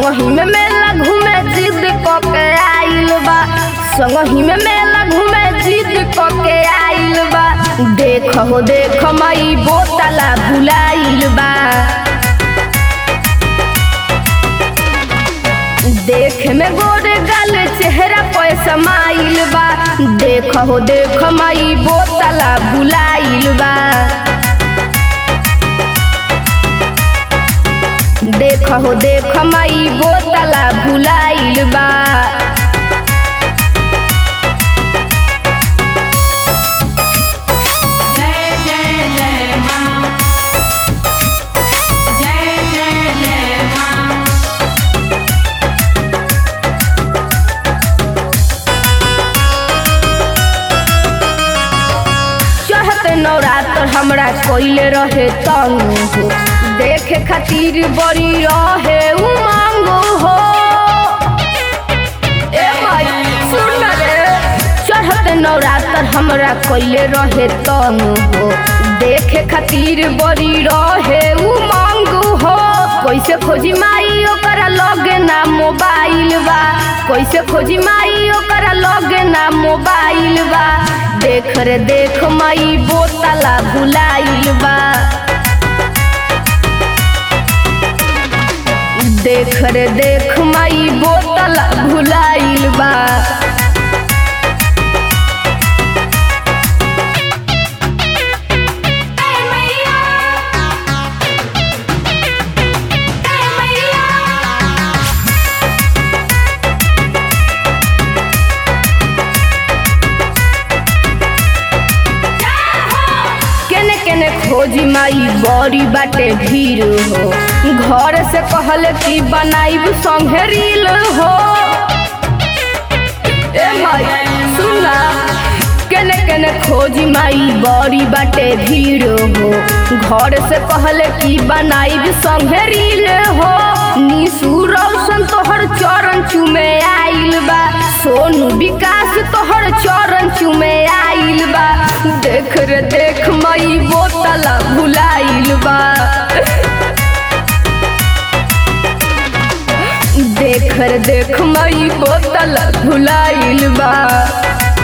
संगही में मेला घूमे जिद क के आइल बा संगही में मेला घूमे जिद क के आइल बा देख हो देख मई बोतला भुलाइल बा देख में गोरे गल चेहरा पे समाइल बा देख हो देख मई बोतला भुलाइल बा देख हो देख मई बोतला भुलाइल बा जय जय जय मां जय जय जय मां चढ़त नवरात्र हमरा कोइले रहे तंग हो देखे खातिर बड़ी रहे उमंग हो ए भाई सुन ना रे चढ़त नवरात्र हमरा कोइले रहे तंग हो देखे खातिर बड़ी रहे उमंग हो कैसे खोजी माई ओकरा लगे ना मोबाइल बा कैसे खोजी माई ओकरा लगे ना मोबाइल बा देख रे देख माई बोतला भुलाइल बा देख रे देख माई बोतला भुलाइल बा जय मैया जय मैया केने केने खोजी माई बड़ी बाटे भीड़ हो घर से कहल कि बनाइब संगे रील हो ए माई सुना केने केने खोजी माई बड़ी बाटे भीड़ हो घर से कहल कि बनाइब संगे रील हो निशु रोशन तोहर चरण चुमे आइल बा सोनू विकास तोहर चरण चुमे आइल बा देख रे देख मई बोतला भुलाइल बा देख रे देख मई बोतला भुलाइल बा